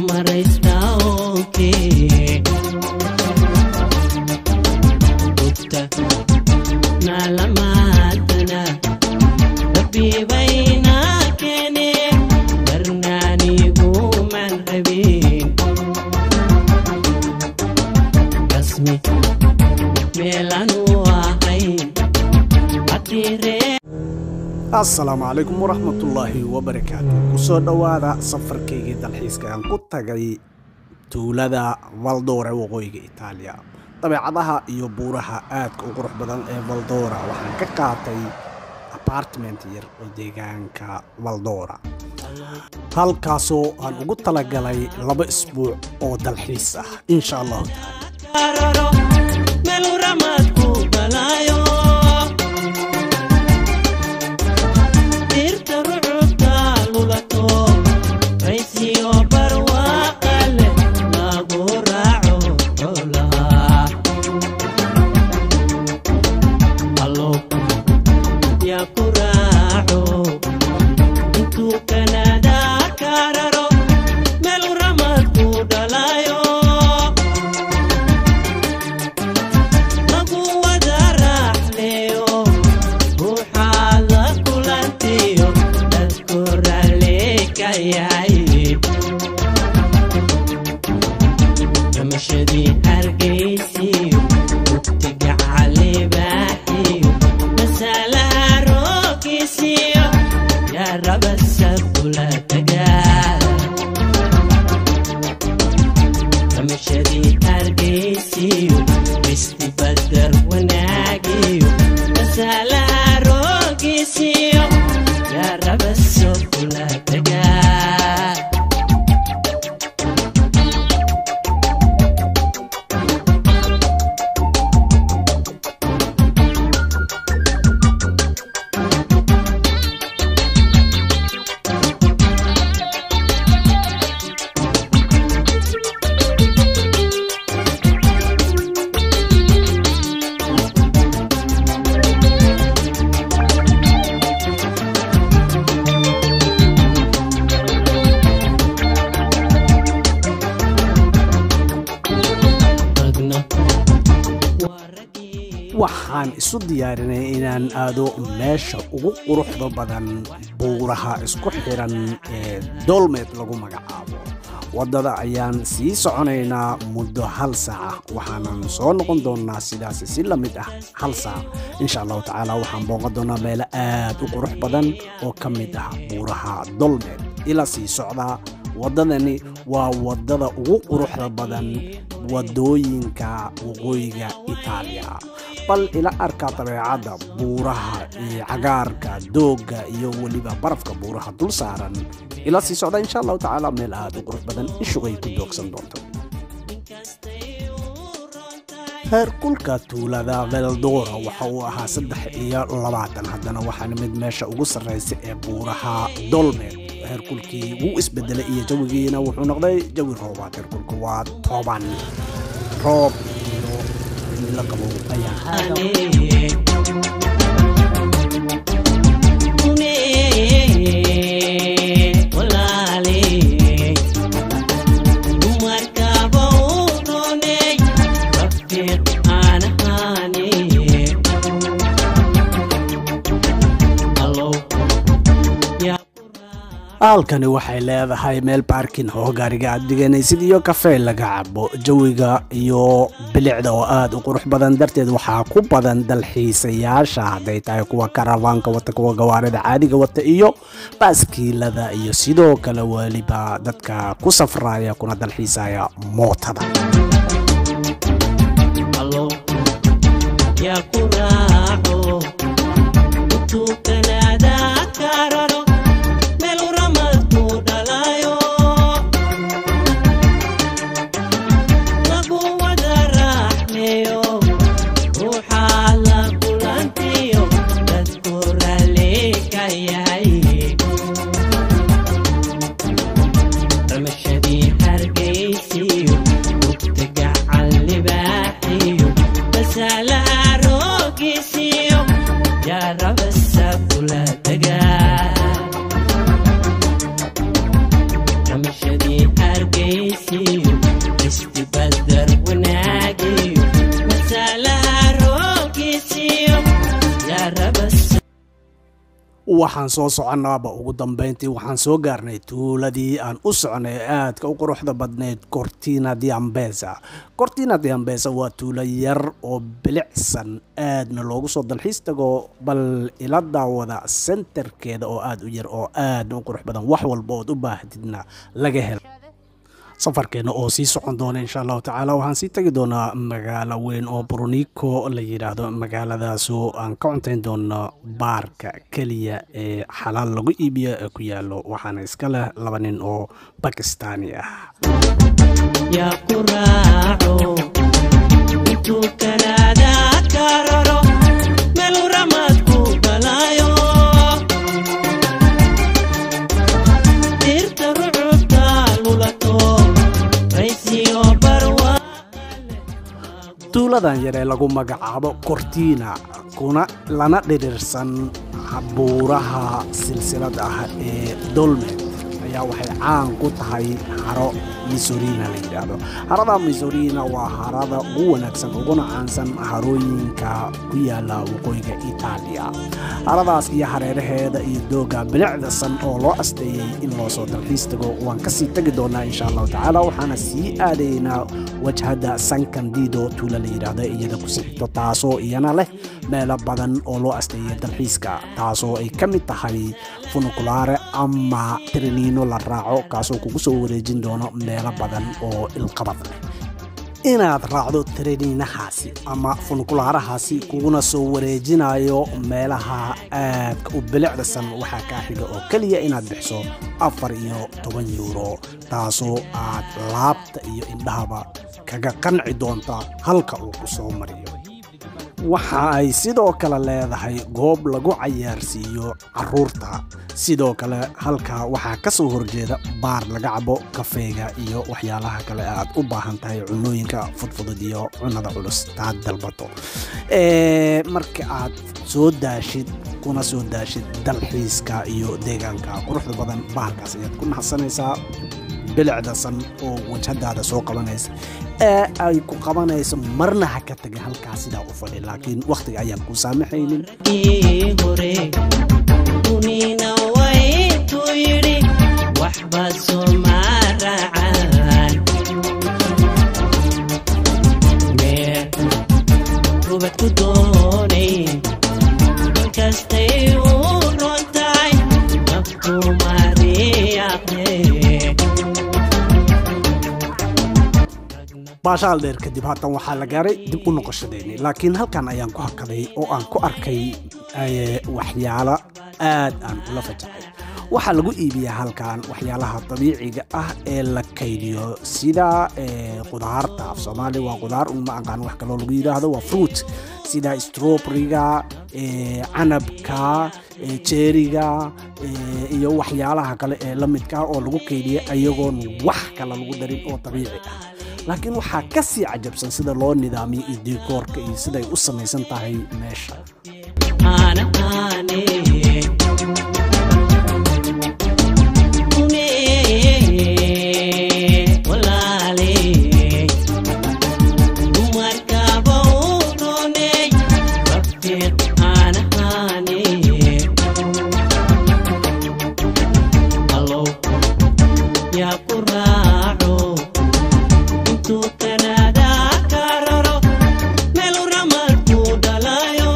amaraysta onkee Utta naalamaadana rabbibayna keene darnaaniguman rabin rasmi meelanu ahayn hadiree assalaamu calaykum waraxmatullaahi wabarakaatu kusoo dhowaada safarkaygii dalxiiska aan ku tagay tuulada valdora waqooyiga itaaliya dabeecadaha iyo buuraha aadka u qurux badan ee valdora waxaan ka qaatay apartment yar oo deegaanka valdora halkaasoo aan ugu talagalay laba isbuuc oo dalxiis ah insha allahu tacaala Karoro, melu ramadku balaayo. Dhirta rucubta lulato, raysiyo barwaaqa leh lagu raaco xoolaha. Allo, yaa ku raaco, intuu Kanada kararo, melu ramadku dhalaayo. lagu wada raaxleeyo ruuxaad la kulantiyo dadku raalli ka yahay jamashadii hargeysiyo waqtiga calibaaxiyo masalaha roogiisiyo yaa raba sabula tagaa kamashadii hargeysiyo bisti badar wanaagiyo masalaha roogiisiyo yaa raba soo kula tagaa ragna waa raggii waxaan isu diyaarinay inaan aado meesha ugu quruxda badan buuraha isku xiran ee dolmed lagu magacaabo waddada ayaan sii soconaynaa muddo hal saaca waxaanan soo noqon doonnaa sidaas si la mid ah hal saac insha allahu tacaala waxaan booqan doonnaa meelo aad u qurux badan oo ka mid ah buuraha dolmed ila sii socdaa waddadani waa waddada ugu quruxda badan waddooyinka waqooyiga itaaliya bal ila arkaa dabeecadda buuraha iyo cagaarka doogga iyo weliba barafka buuraha dul saaran ila sii socda insha allahu tacaala meel aad u qurux badan ishugay ku doogsan doonto heerkulka tuulada veldora waxa uu ahaa saddex iyo labaatan haddana waxaana mid meesha ugu sarraysa ee buuraha dolmed heerkulkii wuu isbedelay iyo jawigiina wuxuu noqday jawi roobaad heerkulku waa toban roob iyo cimilo qabow ayaa halkani waxay leedahay meel baarkin oo gaariga aad dhiganaysid iyo kafee laga cabo jawiga iyo bilicda oo aad u qurux badan darteed waxaa ku badan dalxiisayaasha hadday tahay kuwa karafaanka wata kuwa gawaarida caadiga wata iyo baaskiilada iyo sidoo kale weliba dadka ku safraya kuna dalxiisaya mootada yaa ku raaco intuu kanaada kararo meel ramadku dhalaayo lagu wada raaxleeyo ruuxaa la kulantiyo dadku raalli ka yahay ramashadii hargeysiyo waqtiga calibaaxiyo masalaha roogiisiyo yaa rabasa kula tagaa ramashadii hargeysiyo istibadar wanaagiyo masalaha roogiisiyo yaa rabas waxaan soo soconnaaba ugu dambayntii waxaan soo gaarnay tuuladii aan u soconay ee aadka u quruxda badnayd cortina diambesa cortina diambesa waa tuulo yar oo bilicsan aadna loogu soo dalxiis tago bal ila daawada senterkeeda oo aada u yar oo aadna u qurux badan wax walba ood u baahatidna laga helo safarkeena oo sii socon doona insha allahu tacaala waxaan sii tegi doonaa magaalo weyn oo brunico la yidhaahdo magaaladaasoo aan ka cuntayn doono baarka keliya ee xalaal lagu iibiyo ee ku yaalo waxaana iska leh laba nin oo bakistaani ah yaa ku raaco intuu kanaada ka raro meel ramadku balaayo dirta rucubta lulato raysiyo barwa tuuladan yar ee lagu magacaabo cortina kuna lana dhirirsan buuraha silsilada ah ee dolmed ayaa waxay caan ku tahay haro misorina la yidhaahdo harada misorina waa harada ugu wanaagsan uguna caansan harooyinka ku yaala waqooyiga itaaliya haradaas iyo hareeraheeda iyo dooga bilicdasan oo loo asteeyey in loo soo dalxiis tago waan kasii tegi doonaa insha allahu tacaala waxaana sii aadaynaa wajhada san candido tuula la yidhaahdo iyada ku sixito taasoo iyana leh meelo badan oo loo asteeyay dalxiiska taasoo ay ka mid tahay funukulaare ama triniino la raaco kaasoo kugu soo wareejin doono meelo badan oo ilqabad leh inaad raacdo treniinahaasi ama funkulaarahaasi kuguna soo wareejinayo meelaha aadka u bilicdasan waxaa kaa xiga oo keliya inaad bixiso afar iyo toban yuuro taasoo aad laabta iyo indhahaba kaga qanci doonta halka uu ku soo mariyo waxa ay sidoo kale leedahay goob lagu cayaarsiiyo caruurta sidoo kale halka waxaa ka soo horjeeda baar laga cabo kafeega iyo waxyaalaha kale aad u baahan tahay cunooyinka fudfudud iyo cunada culus taad dalbato marka aad soo daashid kuna soo daashid dalxiiska iyo deegaanka quruxda badan bahalkaas ayaad ku naxsanaysaa bilicdasan oo wajhadaada soo qabanaysa ee ay ku qabanayso marna ha ka taga halkaas sidaa u fadhi laakiin wakhtiga ayaan ku saamaxaynin ii hore dunina waytuu yidhi waxba sooma raacaan meer rubad ku doonay inkastay u ron tahay naftu mariyaaqee baashaal dheer kadib haatan waxaa la gaaray dib u noqoshadeeni laakiin halkan ayaan ku hakaday oo aan ku arkay waxyaalo aad aan ula fajaxay waxaa lagu iibiyaa halkan waxyaalaha dabiiciga ah ee la kaydiyo sida qudaarta af soomaali waa qudaar uma aqaan wax kaloo lagu yidhaahdo waa fruit sida stroberiga canabka jeeriga iyo waxyaalaha kale ee la midka oo lagu kaydiya ayagoon wax kale lagu darin oo dabiici ah laakiin waxaa ka sii cajabsan sida loo nidaamiyo iyo dikoorka iyo siday u samaysan tahay meesha Ana ane Une Walale Umarka baurone Bakir ana ane Hello Ya kurao Intu Canada kararo Melu ramal dalayo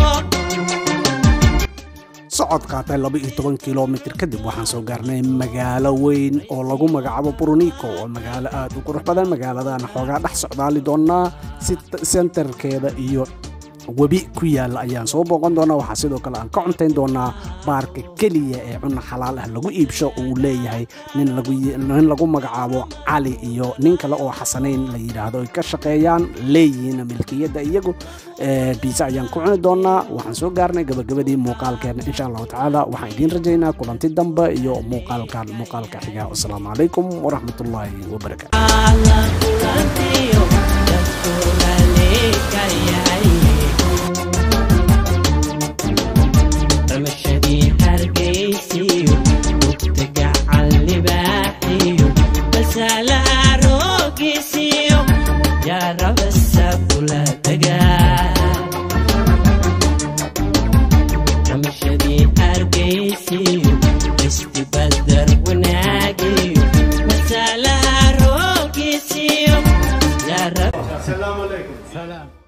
socod qaatay laba iyo toban kilomitr kadib waxaan soo gaarnay magaalo weyn oo lagu magacaabo brunico oo magaalo aad u qurux badan magaaladan xoogaa dhex socdaali doonaa si senterkeeda iyo webi ku yaalla ayaan soo booqan doonaa waxaa sidoo kale aan ka cuntayn doonaa baarka keliya ee cunno xalaal ah lagu iibsho uu leeyahay nin lagu nin lagu magacaabo cali iyo nin kale oo xasanayn la yidhaahdo ay ka shaqeeyaan leeyihiin milkiyadda iyagu biisa ayaan ku cuni doonaa waxaan soo gaarnay gabagabadii muuqaalkeena insha allahu tacaala waxaan idiin rajaynaa kulanti dambe iyo muuqaalkan muuqaalka xiga wasalaamu calaykum waraxmatullaahi wabarakaatu Alla kulantiyo dadkulalekayay ramashadii hargeysiyo dugta gacan libaaxiyo عليكم سلام